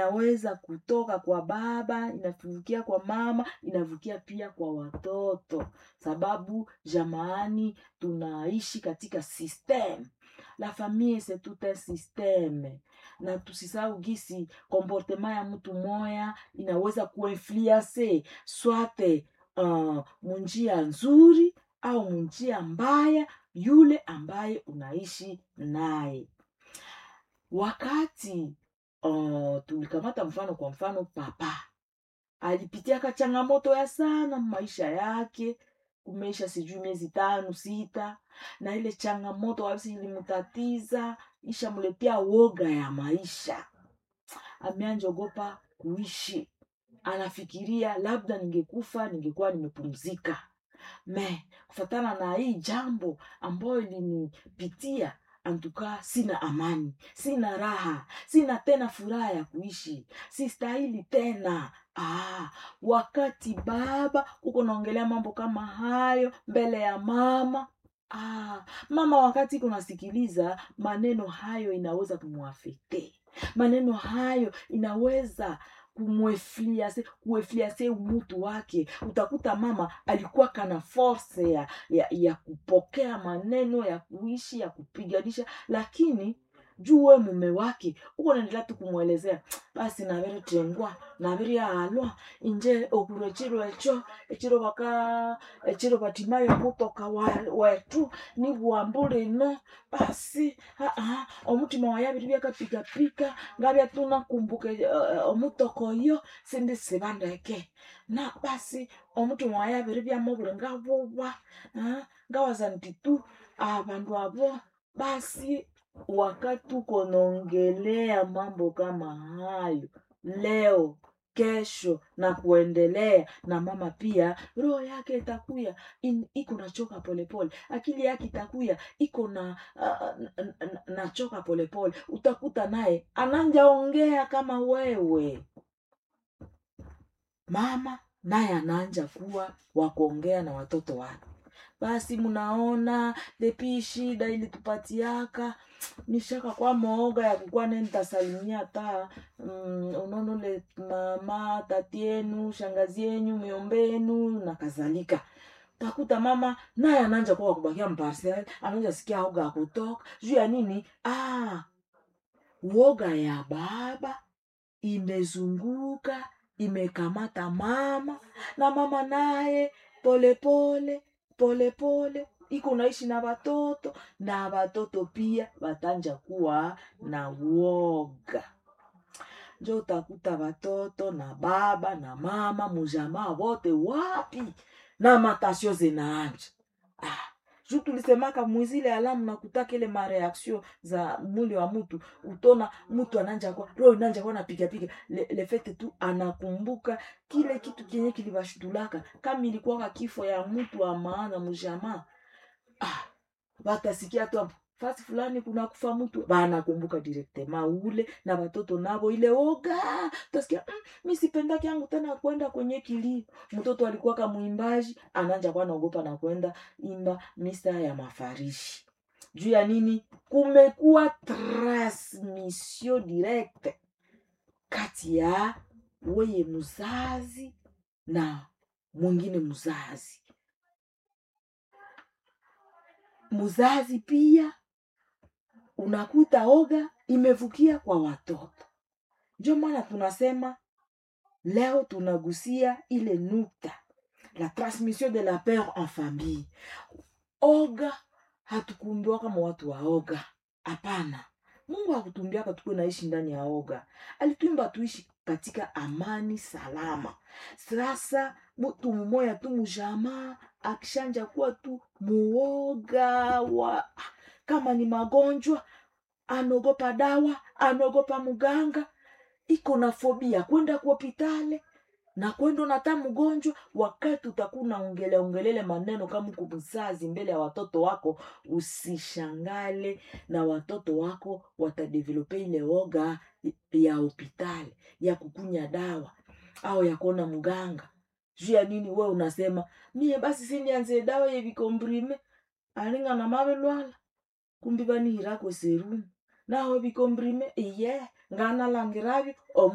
inaweza kutoka kwa baba inavukia kwa mama inavukia pia kwa watoto sababu jamaani tunaishi katika system la famille c'est tout un systeme na tusisahau gisi komportema ya mtu moya inaweza kuinfluence swate uh, munjia nzuri au munjia mbaya yule ambaye unaishi naye wakati uh, tulikamata mfano kwa mfano papa alipitiaka changamoto ya sana maisha yake kumeisha sijui miezi tano sita na ile changamoto kabisa ilimtatiza ishamletea woga ya maisha ameanjogopa kuishi anafikiria labda ningekufa ningekuwa nimepumzika me kufatana na hii jambo ambayo ilinipitia antukaa sina amani sina raha sina tena furaha ya kuishi sistahili tena ah, wakati baba uko naongelea mambo kama hayo mbele ya mama ah, mama wakati kunasikiliza maneno hayo inaweza kumwafekte maneno hayo inaweza kumwefliase kuefliase umutu wake utakuta mama alikuwa kana force ya, ya, ya kupokea maneno ya kuishi ya kupiganisha lakini juu we mume wake uko naendelea tu kumwelezea basi naviri tengwa naviri alwa inje okuru echiro echo echiro baka echiro batimayo mutoka wa- wetu ni bwambulino basi aa omutima wayabiri byakapikapika ngabya tunakumbuka uh, omutoko oyo sindi sibandeke na basi omutima wayabiri byamubuli ngabuba ah, ngawaza nti tu abandu abo basi wakati uko naongelea mambo kama hayo leo kesho na kuendelea na mama pia roho yake itakuya in- iko nachoka polepole akili yake itakuya iko na uh, n- n- nachoka polepole utakuta naye ananjaongea kama wewe mama naye anaanja kuwa wakuongea na watoto wake basi mnaona depi shida ilitupatiaka nishaka kwa mooga ya kukuwa ne nitasalimia ta mm, unonole mama tati yenu shangazi yenyu miombenu na kadhalika takuta mama naye ananja kuwa kubakia mparsel ananja sikia oga ya kutoka juu ya nini ah, woga ya baba imezunguka imekamata mama na mama naye polepole polepole iko naishi na watoto na watoto pia watanja kuwa na woga njo utakuta watoto na baba na mama mujamaa wote wapi na matasio zinaanja ah, juu tulisemaka mwizile alamu nakutaka ile mareaktio za mwili wa mtu utona mtu ananja kwa roho inanja kwa napigapiga le, le fete tu anakumbuka kile kitu kenye kilibashutulaka kama ilikuwaka kifo ya mtu wa maana mjamaa ah, watasikia tu hapo fasi fulani kuna kufa mtu banakumbuka direktema ule na watoto navo ile oga utasikia mm, mi sipendaki yangu tena kwenda kwenye kilio mtoto alikuwa kamwimbaji ananja kwa naogopa na kwenda imba misa ya mafarishi juu ya nini kumekuwa transmission directe kati ya weye mzazi na mwingine mzazi mzazi pia unakuta oga imevukia kwa watoto ndio maana tunasema leo tunagusia ile nukta la transmission de la peur en famille oga hatukuumbiwa kama watu wa oga hapana mungu hakutumbiaka tukuwe naishi ndani ya oga alituimba tuishi katika amani salama sasa mtu mmoya tu mujamaa akishanja kuwa tu muoga wa kama ni magonjwa anaogopa dawa anaogopa mganga iko na fobia kwenda kuhopitale na kwenda nata mgonjwa wakati utakuwa unaongelea ongelele maneno kama uko mzazi mbele ya watoto wako usishangale na watoto wako watadevelope ile oga ya hopitali ya kukunya dawa au ya kuona mganga juu ya nini we unasema mie basi sindianze dawa yevikombrime alinga na mawe lwala kumbi banihirako serumu naho vikombrime iye nganalangiravi